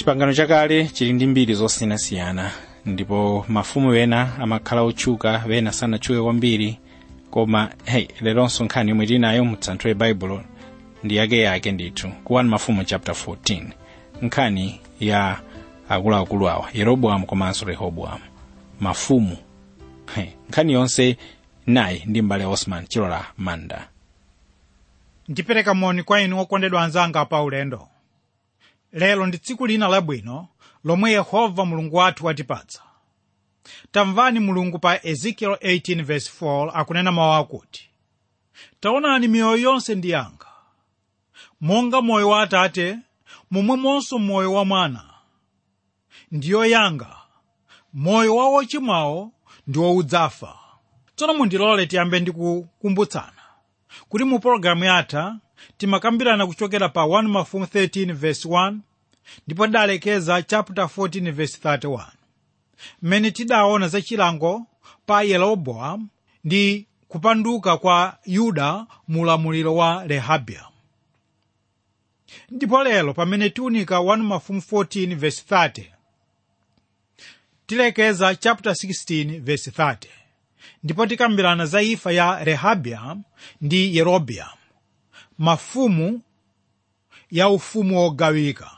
chipangano chakale chili ndi mbiri zosiyanasiyana ndipo mafumu ena amakhala otchuka ena sanatchuke kwambiri koma hey leronso nkhani yomwe tinayo mutsanthule baibulo ndi yakeyake ndithu ku 1 mafumu chapter 14 nkhani ya akuluakulu awa yeroboamu komanso rehoboamu mafumu hey, nkhani yonse nayi ndi mbale osman chilola manda ndipereka moni kwa inu okondedwa anzanga pa ulendo lero ndi tsiku lina labwino lomwe yehova mulungu wathu watipatsa tamvani mulungu pa ezekiel 18:4 akunena mawu akuti taonani miyoyo yonse ndi yanga monga moyo wa atate momwemonso moyo wa mwana ndiyo yanga moyo wa wochimwawo ndi wowudzafa tsono mundilole tiyambe ndi kukumbutsana kuti mu pologalamu yatha timakambirana kuchokera pa 1 mafumu 13 verse 1 ndipo tidalekeza chapter 14 verse 31 mmene tidaona za chilango pa yeroboamu ndi kupanduka kwa yuda mu ulamuliro wa rehabiamu ndipo lero pamene tiunika 1 mafumu 14 verse 30 tilekeza chapter 16 verse 30 ndipo tikambirana za imfa ya rehabiamu ndi yerobeamu mafumu ya ufumu wogawika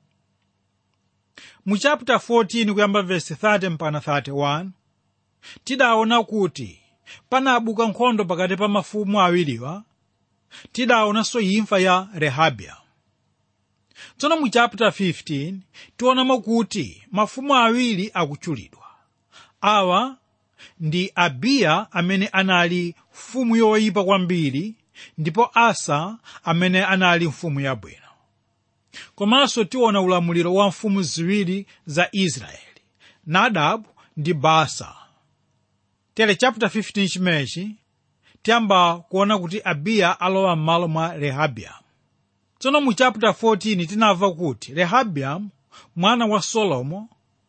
mu chapter 14 kuyamba verse 30 mpaka 31 tidaona kuti panabuka nkhondo pakati pa mafumu awiriwa tidaonanso imfa ya rehabiamu tsono mu chapter 15 tionamo kuti mafumu awiri akutchulidwa awa ndi abiya amene anali mfumu yoyipa kwambiri ndipo asa amene anali mfumu yabwino komanso tiona ulamuliro wa mfumu ziwiri za israeli nadabu ndi baasa tere chapter 15 chimenechi tiyamba kuona kuti abiya alowa m'malo mwa rehabiamu tsono mu chapter 14 tinamva kuti rehabiamu mwana wa solomo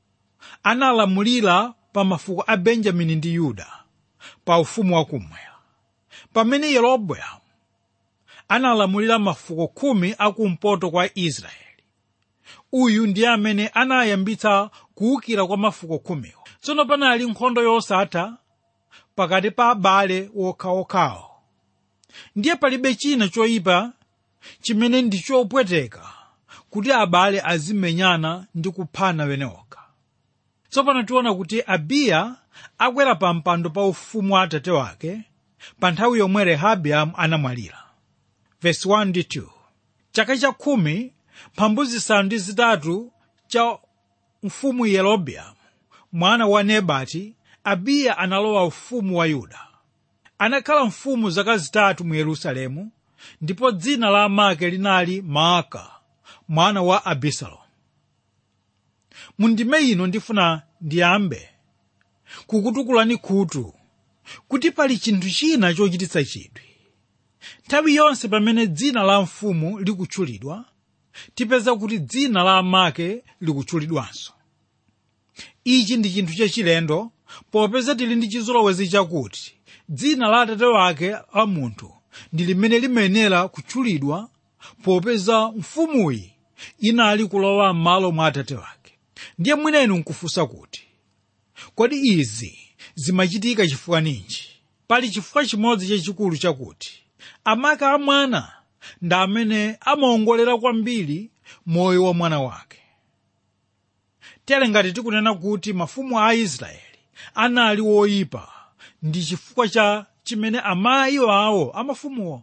analamulira pa mafuko a benjamini ndi yuda pa ufumu wakummwera pamene yeroboamu analamulira mafuko khumi akumpoto kwa israeli uyu ndiye amene anayambitsa kuwukira kwa mafuko khumiwo tsono panali nkhondo yosatha pakati pa abale wokhaokhawo ndiye palibe china choyipa chimene ndi chopweteka kuti abale azimenyana ndi kuphana wenewokha tsopano tiona kuti abiya akwera pa mpando pa ufumu wa atate wake pa nthawi yomwe rehabiamu anamwalira verse 1 ndi 2 chaka cha khumi mphambu zisanu ndi zitatu cha mfumu yerobeamu mwana wa nebati abiya analowa ufumu wa yuda anakhala mfumu zaka zitatu mu yerusalemu ndipo dzina la amake linali maaka mwana wa abisalomu mundime ino ndifuna ndiyambe kukutukulani khutu kuti pali chinthu china chochititsa chidwi nthawi yonse pamene dzina la mfumu likutchulidwa tipeza kuti dzina la amake likutchulidwanso ichi ndi chinthu chachilendo popeza tili ndi chizolowezi chakuti dzina la atate wake a munthu ndi limene limayenera kutchulidwa popeza mfumuyi inali kulowa m'malo mwa atate wake ndiye mwinenu nkufunsa kuti kodi izi zimachitika chifukwa ninji pali chifukwa chimodzi chachikulu chakuti amake a mwana ndi amene amaongolera kwambiri moyo wa mwana wake tere ngati tikunena kuti mafumu a israeli anali woyipa ndi chifukwa cha chimene amayi awo amafumuwo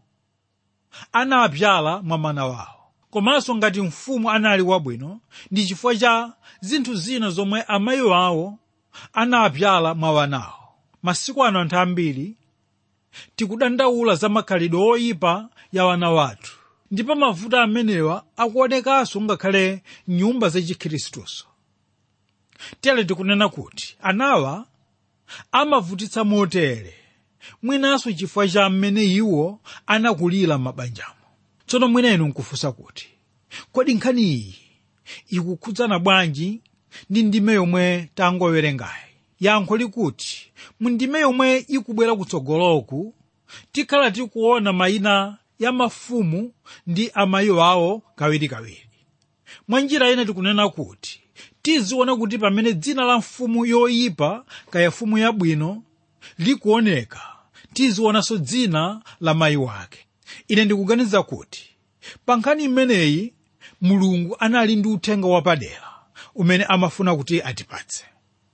anapyala mwa mana wawo komanso ngati mfumu anali wabwino ndi chifukwa cha zinthu zina zomwe amayi awo anapyala mwa wanawo masiku ano anthu ambiri tikudandaula za makhalidwe oyipa ya wana wathu ndipo mavuto amenewa akuonekanso ngakhale nyumba zachikhristuso tere tikunena kuti anawa amavutitsa motere mwinanso chifukwa cha mmene iwo anakulira m'mabanjamo tsono mwinenu nkufunsa kuti kodi nkhani iyi ikukhudzana bwanji ndi ndime yomwe tangowerengayi yankho likuti mu ndime yomwe ikubwera kutsogoloku tikhala tikuona mayina ya mafumu ndi amayi awo kawirikawiri mwa njira ine tikunena kuti tiziona kuti pamene dzina la mfumu yoyipa kaya mfumu yabwino likuoneka tizionanso dzina la mayi wake ine ndikuganiza kuti pa nkhani imeneyi mulungu anali ndi uthenga wapadera umene amafuna kuti atipatse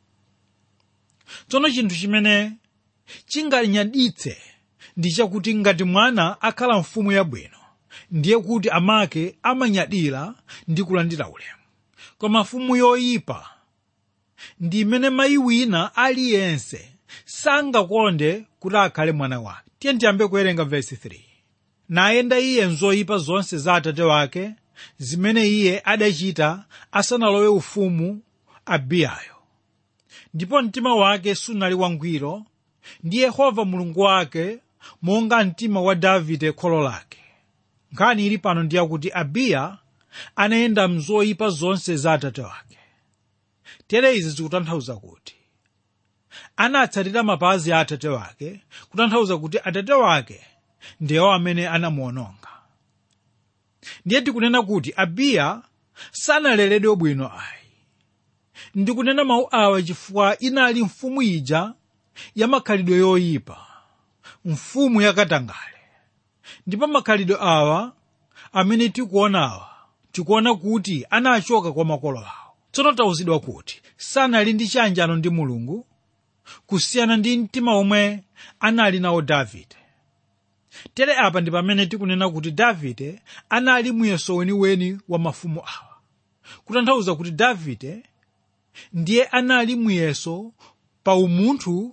tsono chinthu chimene chinganyaditse ndi chakuti ngati mwana akhala mfumu yabwino ndiye kuti amake amanyadira ndi kulandira ulemu koma mfumu yoyipa ndi imene mayi wina aliyense sangakonde kuti akhale mwana wake tiye tiyambe kuwerenga vesi 3 nayenda iye mzoyipa zonse za atate wake zimene iye adachita asanalowe ufumu abiyayo ndipo mtima wake sunali wangwiro ndi yehova mulungu wake monga mtima wa davide kholo lake nkhani ili pano ndiye kuti abiya anayenda mzoyipa zonse za atate wake tere izi zikutanthauza kuti anatsatira mapazi a atate wake kutanthauza kuti atate wake ndiyewo amene anamuononga ndiye tikunena kuti abiya sanaleredwe bwino ayi ndikunena mawu awa chifukwa inali mfumu ija ya makhalidwe yoyipa mfumu yakatangale ndipo makhalidwe awa amene tikuonawa tikuona kuti anachoka kwa makolo awo tsono tauzidwa kuti sanali ndi chiyanjano ndi mulungu kusiyana ndi mtima omwe anali nawo davide tere apa ndi pamene tikunena kuti davide anali muyeso weniweni wa mafumu awa kutanthauza kuti davide ndiye anali muyeso pa umunthu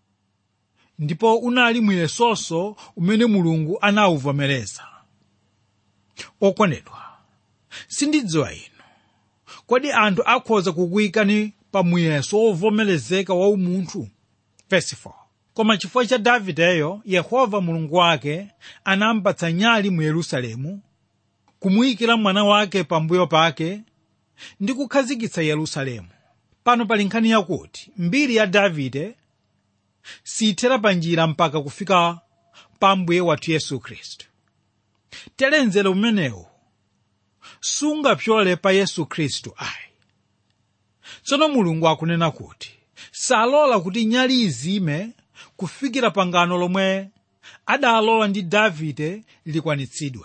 ndipo unali muyesonso umene mulungu anawuvomereza okondedwa sindidziwa inu kodi anthu akhoza kukuyikani pa muyeso wovomerezeka wa umunthu Verse 4. koma chifukwa cha davideyo yehova mulungu wake anampatsa nyali mu yerusalemu kumuyikira mwana wake pambuyo pake ndi kukhazikitsa yerusalemu pano pali nkhani yakuti mbiri ya davide siyithera pa njira mpaka kufika pa mbuye wathu yesu khristu tere mzere umenewu sungapyole pa yesu khristu ayi tsono mulungu akunena kuti salola kuti nyali izime kufikira pangano lomwe adalola ndi davide likwanitsidwe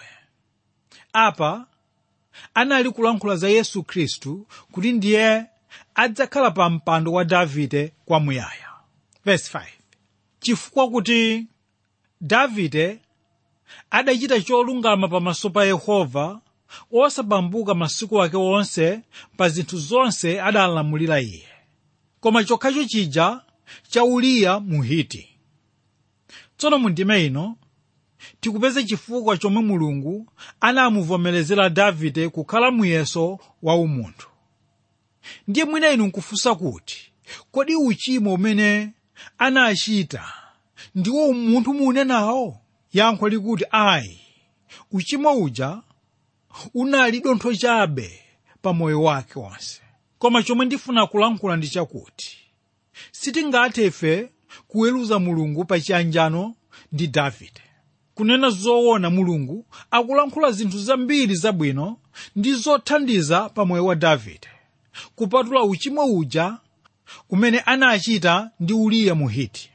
apa anali kulankhula za yesu khristu kuti ndiye adzakhala pa mpando wa davide kwamuyaya verse 5 chifukwa kuti davide adachita cholungama pamaso pa yehova osapambuka masiku ake onse pa zinthu zonse adalamulira iye koma chokhacho chija cha uriya muhiti tsono mu ndime ino tikupeza chifukwa chomwe mulungu anamuvomerezera davide kukhala muyeso wa umunthu ndiye mwina inu nkufunsa kuti kodi uchimo umene anachita ndiwo umunthu muunenawo yankho likuti ayi uchimo uja unali dontho chabe pa moyo wake wonse koma chomwe ndifuna kulankhula ndi chakuti sitingathe ife kuweruza mulungu pa chiyanjano ndi davide kunena zoona mulungu akulankhula zinthu zambiri zabwino ndi zothandiza pa moyo wa davide kupatula uchimo uja umene anachita ndi uriya muhiti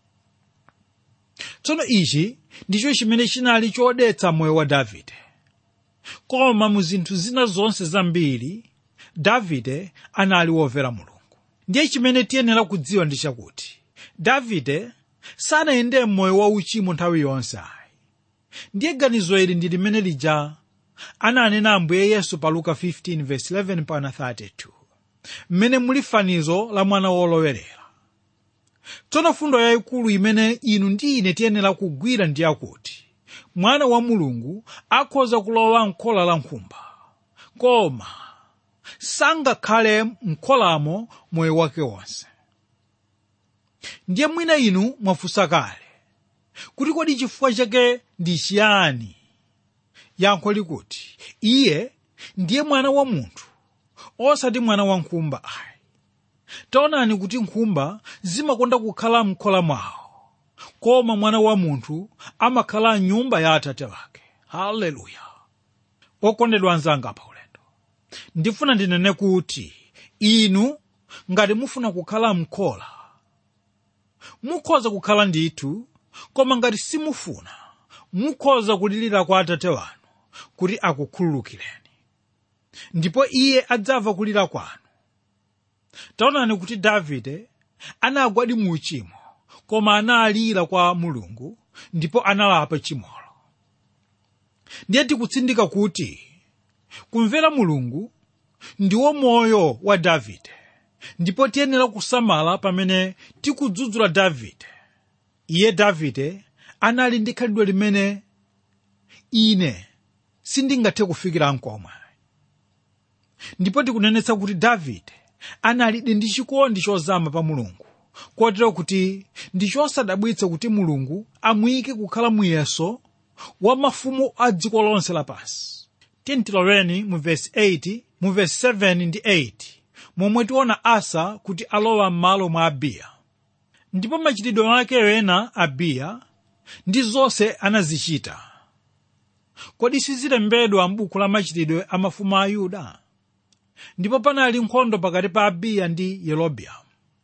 tsono ichi ndicho chimene chinali chodetsa moyo wa davide koma mu zinthu zina zonse zambiri davide anali womvera mulungu ndiye chimene tiyenera kudziwa ndi chakuti davide sanayende m'moyo wa uchimo nthawi yonse ayi ndiye ganizo ili ndi limene lija ananena ambuye yesu pa luka 15:11 pana 32 mmene muli fanizo la mwana wolowerera tsono fundo yayikulu imene inu ndi ine tiyenera kugwira ndi yakuti mwana wa mulungu akhoza kulowa m'khola la nkhumba koma sangakhale m'kholamo moyo wake wonse ndiye mwina inu mwafunsa kale kuti kodi chifukwa chake ndi chiyani yankho likuti iye ndiye mwana wa munthu osati mwana wa nkhumba ayi taonani kuti nkhumba zimakonda kukhala m'khola mwawo koma mwana wa munthu amakhala m'nyumba ya atate wake haleluya okondedwa anzanga pa ulendo ndifuna ndinene kuti inu ngati mufuna kukhala mkhola mukhoza kukhala ndithu koma ngati simufuna mukhoza kulirira kwa atate wanu kuti akukhululukireni ndipo iye adzamva kulira kwanu taonani kuti davide anagwadi mu uchimo koma analira kwa mulungu ndipo analapa chimolo ndiye tikutsindika kuti kumvera mulungu ndiwo moyo wa davide ndipo tiyenera kusamala pamene tikudzudzula davide iye davide anali ndi khalidwe limene ine sindingathe kufikira nkomwe ndipo tikunenetsa kuti davide analidi ndi chikondi chozama pa mulungu kotero kuti ndi chosadabwitsa kuti mulungu amuyike kukhala muyeso wa mafumu a dziko lonse lapansi tintiloleni mu vesi 8 mu vesi 7 ndi 8 momwe tiona asa kuti alowa m'malo mwa abiya ndipo machitidwe ake ena abiya ndi zonse anazichita kodi sizilembedwa m'buku la machitidwe a mafumu a yuda ndipo panali nkhondo pakati pa abiya ndi yerobeamu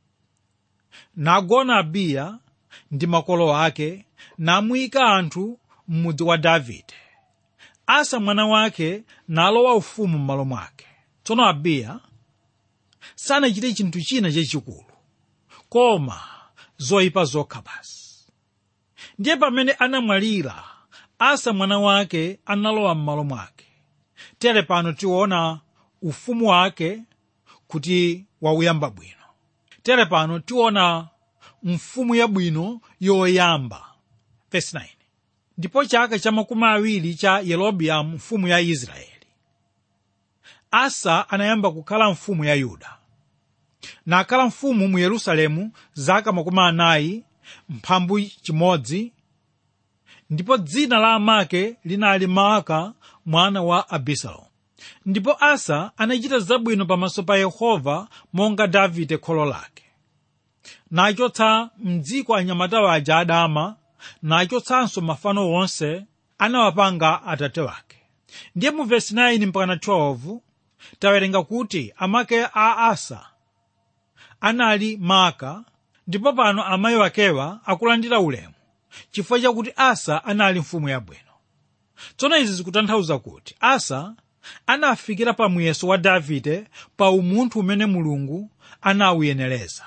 nagona abiya ndi makolo ake namuyika anthu m'mudzi wa davide asa mwana wake nalowa ufumu m'malo mwake tsono abiya sanachite chinthu china chachikulu koma zoyipa zokha basi ndiye pamene anamwalira asa mwana wake analowa m'malo mwake tere pano tiona ufumu wake kuti wauyamba bwino tere pano tiona mfumu yabwino yoyamba Verse 9. ndipo chaka cha makumi awiri cha yerobeamu mfumu ya israeli asa anayamba kukhala mfumu ya yuda nakhala mfumu mu yerusalemu zaka makumi anayi mphambu chimodzi ndipo dzina la amake linali maaka mwana wa abisalomu ndipo asa anachita zabwino pamaso pa yehova monga davide kholo lake nachotsa mdziko anyamata aja adama nachotsanso mafano onse anawapanga atate wake ndiye mu vesi 9 mpaka 12 tawerenga kuti amake a asa anali maaka ndipo pano amayi wakewa akulandira ulemu chifukwa chakuti asa anali mfumu yabwino tsono izi zikutanthauza kuti asa anafikira pa muyeso wa davide pa umunthu umene mulungu anawuyenereza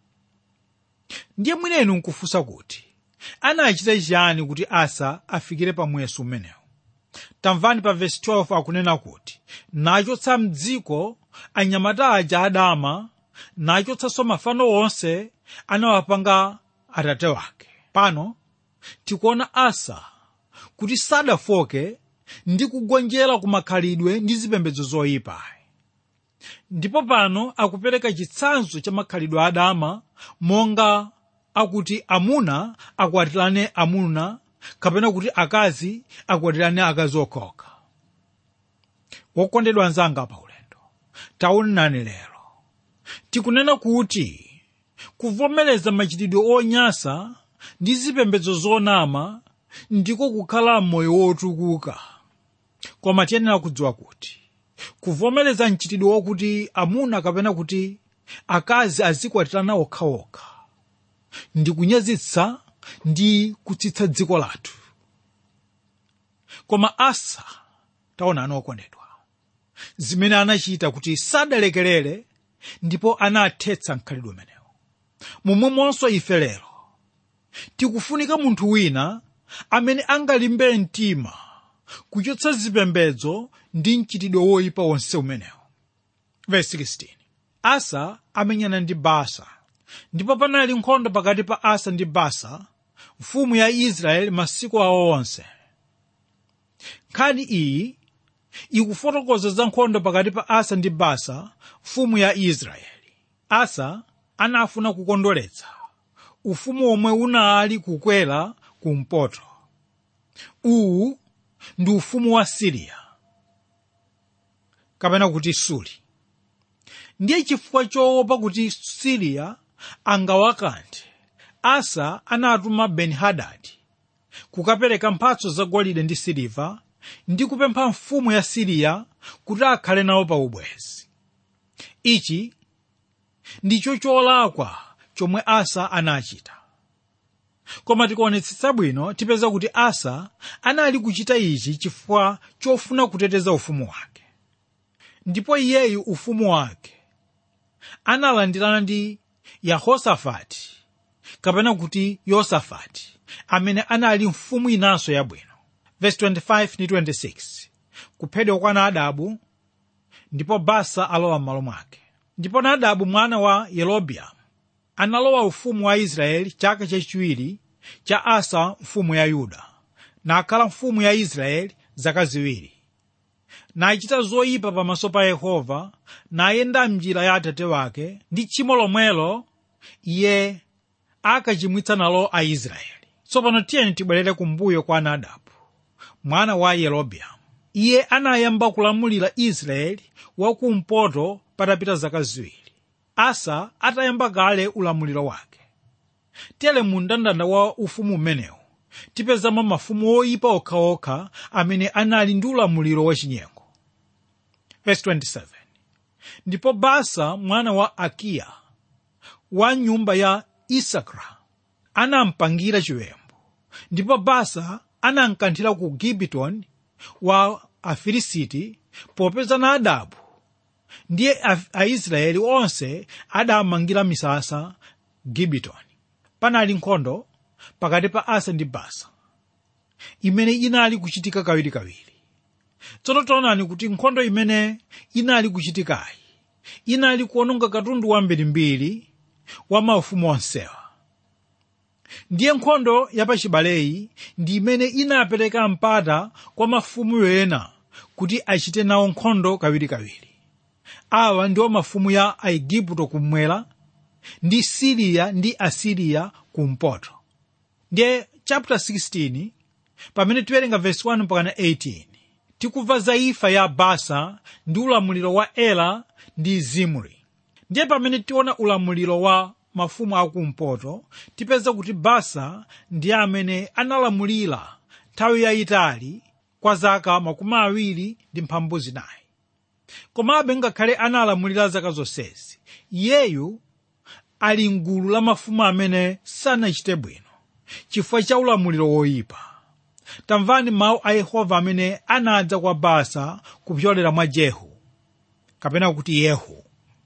ndiye mwinenu nkufunsa kuti anachita chiyani kuti asa afikire pa muyeso umenewu tamvani pa vesi 12 akunena kuti nachotsa mdziko anyamata aja adama nachotsanso mafano onse anawapanga atate wake pano tikuona asa kuti sadafoke ndi kugonjera ku makhalidwe ndi zipembedzo zoyipa ndipo pano akupereka chitsanzo cha makhalidwe adama monga akuti amuna akwatirane amuna kapena kuti akazi akwatirane akazi okhaokha wokondedwa anzanga pa ulendo taonani lero tikunena kuti kuvomereza machitidwe onyasa ndi zipembedzo zonama ndiko kukhala moyo wotukuka koma tiyenera kudziwa kuti kuvomereza mchitidwe wokuti amuna kapena kuti akazi azikwatirana okhaokha ndi kunyazitsa ndi kutsitsa dziko lathu koma asa taonani okondedwa zimene anachita kuti sadalekerere ndipo anathetsa mkhalidwe umenewo momwemonso ife lero tikufunika munthu wina amene angalimbe mtima kuchotsa zipembedzo ndi mchitidwe woyipa wonse umenewo verse 16 asa amenyana ndi basa ndipo panali nkhondo pakati pa asa ndi basa mfumu ya israeli masiku awo onse nkhani iyi ikufotokoza za nkhondo pakati pa asa ndi basa mfumu ya israeli asa anafuna kukondweretsa ufumu omwe unali kukwera kumpoto uwu ndi ufumu wa siriya kapena kuti suli ndiye chifukwa choopa kuti siriya angawakanthe asa anatuma beni-hadadi kukapereka mphatso za golide ndi siliva ndi kupempha mfumu ya siriya kuti akhale nawo pa ubwezi ichi ndicho cholakwa chomwe asa anachita koma tikuonetsetsa bwino tipeza kuti asa anali kuchita ichi chifukwa chofuna kuteteza ufumu wake ndipo iyeyu ufumu wake analandirana ndi yehosafati kapena kuti yosafati amene anali mfumu inanso yabwino verse 25 ndi 26 kuphedwa kwa nadabu ndipo basa alowa m'malo mwake ndipo nadabu mwana wa yerobeamu analowa ufumu wa israeli chaka chachiwiri cha asa mfumu ya yuda nakhala mfumu ya israeli zaka ziwiri nachita zoyipa pamaso pa yehova nayenda mnjira ya atate wake ndi tchimo lomwelo iye akachimwitsa nalo aisraeli tsopano tiyeni tibwerere kumbuyo kwa nadabu mwana wa yerobeamu iye anayamba kulamulira israeli wakumpoto patapita zaka ziwiri asa atayamba kale ulamuliro wake tere mu mndandanda wa ufumu umenewu tipezamo mafumu oyipa okhaokha amene anali ndi ulamuliro wachinyengo Verse 27 ndipo basa mwana wa akiya wa nyumba ya isakara anampangira chiwembu ndipo basa anamkanthira ku gibetoni wa afilisiti popeza nadabu ndiye aisraeli onse adamangira misasa gibetoni panali nkhondo pakati pa asa ndi basa imene inali kuchitika kawirikawiri tsono taonani kuti nkhondo imene inali kuchitikayi inali kuononga katundu wambirimbiri wa maufumu onsewa ndiye nkhondo yapachibaleyi ndi imene inapereka mpata kwa mafumu ena kuti achite nawo nkhondo kawirikawiri awa ndiwo mafumu ya aigupto kummwera ndi siriya ndi asiriya kumpoto ndiye chapter 16 pamene tiwerenga verse 1 mpakana 18 tikumva za imfa ya basa ndi ulamuliro wa ela ndi zimri ndiye pamene tiona ulamuliro wa mafumu akumpoto tipeza kuti basa ndiye amene analamulira nthawi yayitali kwa zaka makumi awiri ndi mphambu zinayi komabe ngakhale analamulira zaka zonsezi iyeyu ali mgulu la mafumu amene sanachite bwino chifukwa cha ulamuliro woyipa tamvani mawu a yehova amene anadza kwa basa kupyolera mwa jehu kapena kuti yehu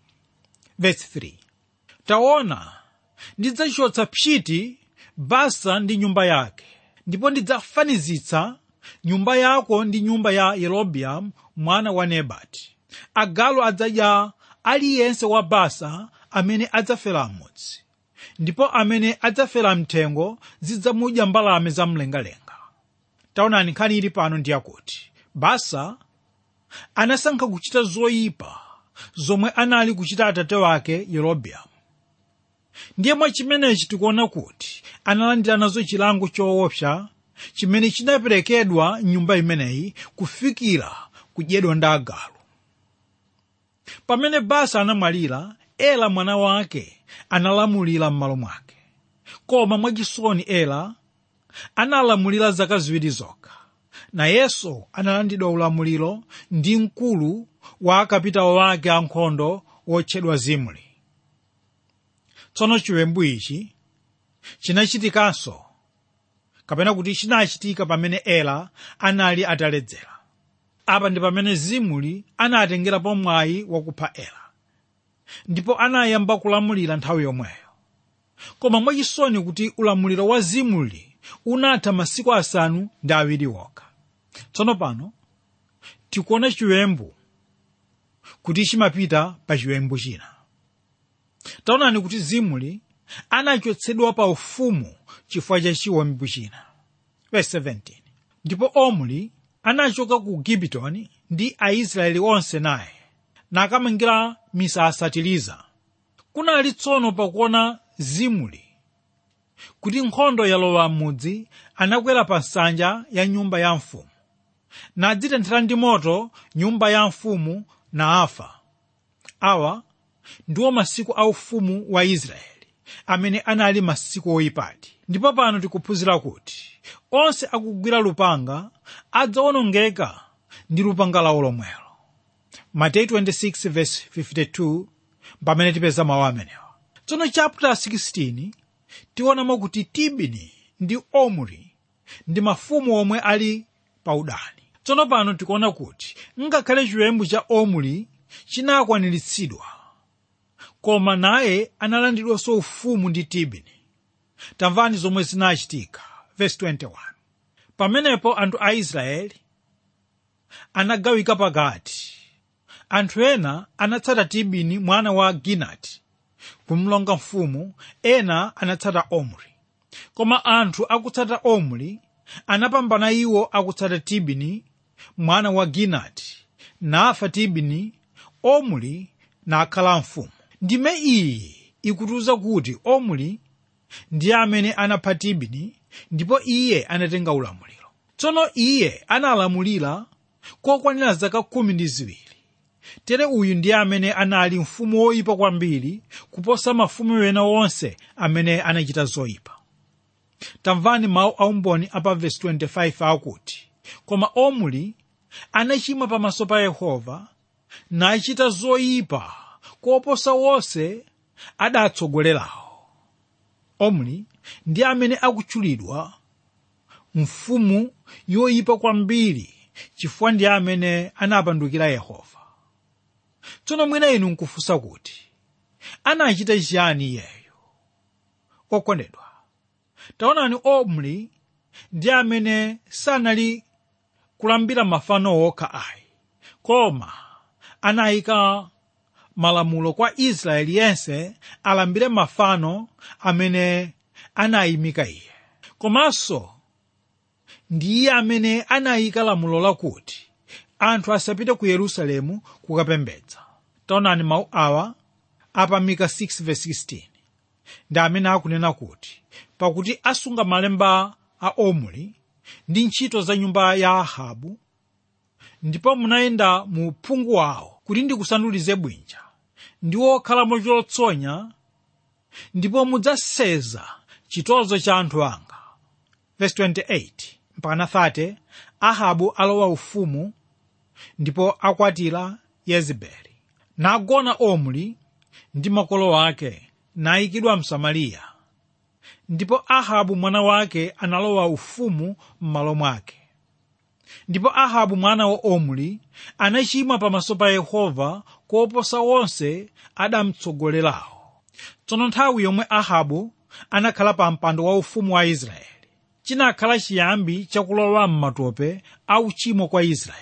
verse 3 taona ndidzachotsa pchiti basa ndi nyumba yake ndipo ndidzafanizitsa nyumba yako ndi nyumba ya yerobeamu mwana wa nebati agalu adzadya aliyense wa basa amene adzafera m'mudzi ndipo amene adzafera mthengo zidzamudya mbalame zamlengalenga taonani nkhani ili pano ndiyakuti basa anasankha kuchita zoyipa zomwe anali kuchita atate wake yerobeamu ndiye mwa chimenechi tikuona kuti analandira nazo chilango choopsa chimene chinaperekedwa nyumba imeneyi kufikira kudyedwa ndi agalu pamene basa anamwalira ela mwana wake analamulira m'malo mwake koma mwachisoni ela analamulira zaka ziwiri zokha nayenso analandidwa ulamuliro ndi mkulu wa akapitawo wake ankhondo wotchedwa zimri tsono chiwembu ichi chinachitikanso kapena kuti chinachitika pamene ela anali ataledzera apa ndi pamene zimri anatengerapo mwayi wakupha ela ndipo anayamba kulamulira nthawi yomweyo koma mwachisoni kuti ulamuliro wa zimri unatha masiku asanu ndi awiri wokha tsono pano tikuona chiwembu kuti chimapita pa chiwembu china taonani kuti zimri anachotsedwa pa ufumu chifukwa cha chiwembu china verse 17 ndipo omri anachoka ku gibetoni ndi aisraeli onse naye nakamangira misasa tiriza kunali tsono pakuona zimri kuti nkhondo yalowa m'mudzi anakwera pa nsanja ya nyumba ya mfumu nadzitenthera ndi moto nyumba ya mfumu na afa awa ndiwo masiku a ufumu wa israeli amene anali masiku oyipati ndipo pano tikuphunzira kuti onse akugwira lupanga adzawonongeka ndi lupanga lawo lomwelo mateyu 26:52 pamene tipeza mawu amenewa tsono chapter 16 tionamo kuti tibini ndi omri ndi mafumu omwe ali pa udani tsono pano tikuona kuti ngakhale chiwembu cha omri chinakwaniritsidwa koma naye analandidwanso ufumu ndi tibini tamvani zomwe zinachitika verse 21 pamenepo anthu a israeli anagawika pakati anthu ena anatsata tibini mwana wa ginati kumlonga mfumu ena anatsata omri koma anthu akutsata omri anapambana iwo akutsata tibini mwana wa ginati nafa tibini omri nakhala mfumu ndime iyi ikutiuza kuti omri ndiye amene anapha tibini ndipo iye anatenga ulamuliro tsono iye analamulira kokwanira zaka khumi ndi ziwiri tere uyu ndiye amene anali mfumu woyipa kwambiri kuposa mafumu ena onse amene anachita zoyipa tamvani mawu aumboni apa vesi 25 akuti koma omri anachimwa pamaso pa yehova nachita zoyipa koposa wonse adatsogolerawo omri ndiye amene akutchulidwa mfumu yoyipa kwambiri chifukwa ndiye amene anapandukira yehova tsono mwina inu nkufunsa kuti anachita chiyani iyeyo okondedwa taonani omri ndiye amene sanali kulambira mafano okha ayi koma anayika malamulo kwa israeli yense alambire mafano amene anayimika iye komanso ndiye amene anayika lamulo lakuti anthu asapite ku yerusalemu kukapembedza taonani mawu awa apa mika 6:16 ndi amene akunena kuti pakuti asunga malemba a omri ndi ntchito za nyumba ya ahabu ndipo munayenda mu uphungu wawo kuti ndikusandulize bwinja ndi wokhalamo chotsonya ndipo mudzaseza chitozo cha anthu anga verse 28 mpaka 30 ahabu alowa ufumu ndipo akwatira yezebeli nagona omri ndi makolo ake nayikidwa msamariya ndipo ahabu mwana wake analowa ufumu m'malo mwake ndipo ahabu mwana wa omri anachimwa pamaso pa yehova koposa wonse adamtsogolerawo tsono nthawi yomwe ahabu anakhala pa mpando wa ufumu wa israeli chinakhala chiyambi chakulowa m'matope a uchimo kwa israeli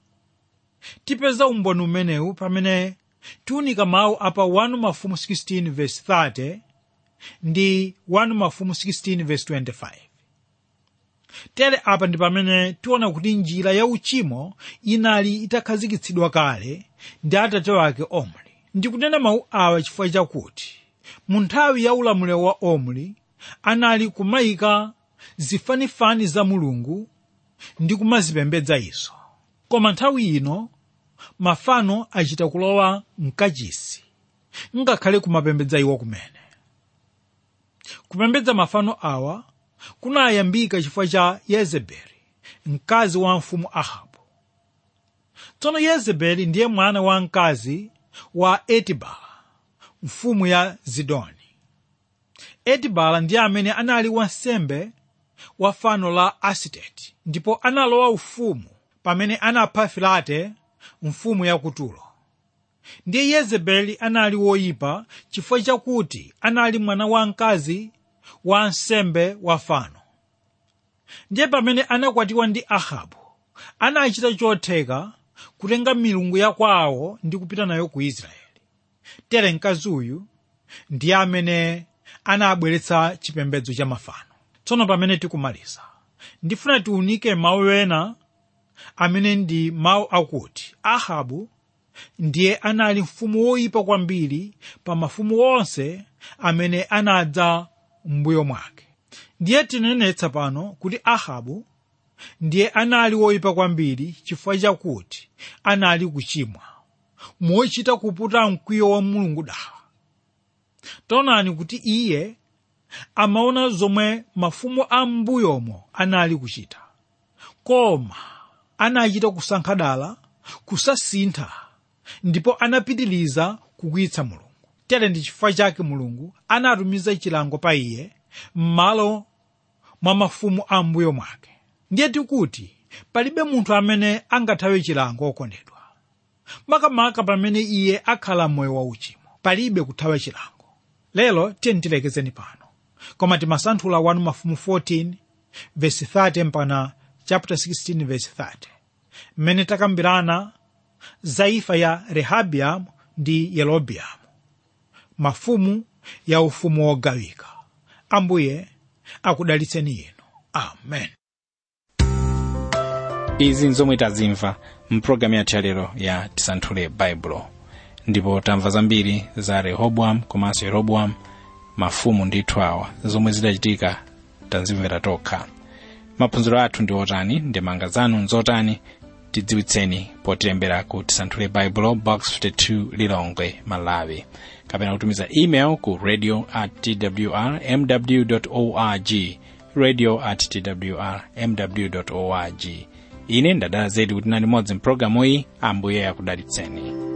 tipeza umboni umenewu pamene tiunika mawu apa 1 mafumu 16 verse 30 ndi 1 mafumu 16 verse 25 tere apa ndi pamene tiona kuti njira ya uchimo inali itakhazikitsidwa kale ndi atate wake omri ndikunena mawu awa chifukwa chakuti mu nthawi ya ulamuliro wa omri anali kumayika zifanifani za mulungu ndi kumazipembedza izo koma nthawi ino mafano achita kulowa mkachisi ngakhale kumapembedza iwo kumene kupembedza mafano awa kunayambika chifukwa cha yezebeli mkazi wa mfumu ahabu tsono yezebeli ndiye mwana wa mkazi wa etibala mfumu ya zidoni etibala ndiye amene anali wansembe wa fano la asiteti ndipo analowa ufumu pamene anapha filate mfumu ya kutulo ndiye yezebeli anali woyipa chifukwa chakuti anali mwana wa mkazi wa nsembe wa fano ndiye pamene anakwatiwa ndi ahabu anachita chotheka kutenga milungu ya kwawo ndi kupita nayo ku israeli tere mkazi uyu ndiye amene anabweretsa chipembedzo cha mafano tsono pamene tikumaliza ndifuna tiunike mawu ena amene ndi mawu akuti ahabu ndiye anali mfumu woyipa kwambiri pa mafumu onse amene anadza m'mbuyo mwake ndiye tinenetsa pano kuti ahabu ndiye anali woyipa kwambiri chifukwa chakuti anali kuchimwa mochita kuputa mkwiyo wa mulungu dawa taonani kuti iye amaona zomwe mafumu a m'mbuyomo anali kuchita koma anachita kusankha dala kusasintha ndipo anapitiriza kukwiyitsa mulungu tere ndi chifukwa chake mulungu anatumiza chilango pa iye m'malo mwa mafumu a m'mbuyo mwake ndiye tikuti palibe munthu amene angathawe chilango okondedwa makamaka pamene iye akhala m'moyo wauchimo palibe kuthawa chilango lero tiye tilekezeni pano koma timasanthula 1 mafumu 14 verse 30 mpaka chapter 16 verse 30 mmene takambirana za imfa ya rehabiamu ndi yerobeamu mafumu ya ufumu wogawika ambuye akudalitseni inu amen izi nzomwe tazimva mpulogalamu yathu yalero ya tisanthule baibulo ndipo tamva zambiri za rehobowamu komanso yeroboamu mafumu ndithu awa zomwe zidachitika tazimvera tokha maphunziro athu ndi otani ndemanga zanu nzotani tidziwitseni potilembera ku tisanthule baibulo box 52 lilongwe malawi kapena kutumiza email ku radio at twr mw org radio at twr mw org ine ndadala zedi kuti nali modzi mpulogalamu iyi ambuye akudalitseni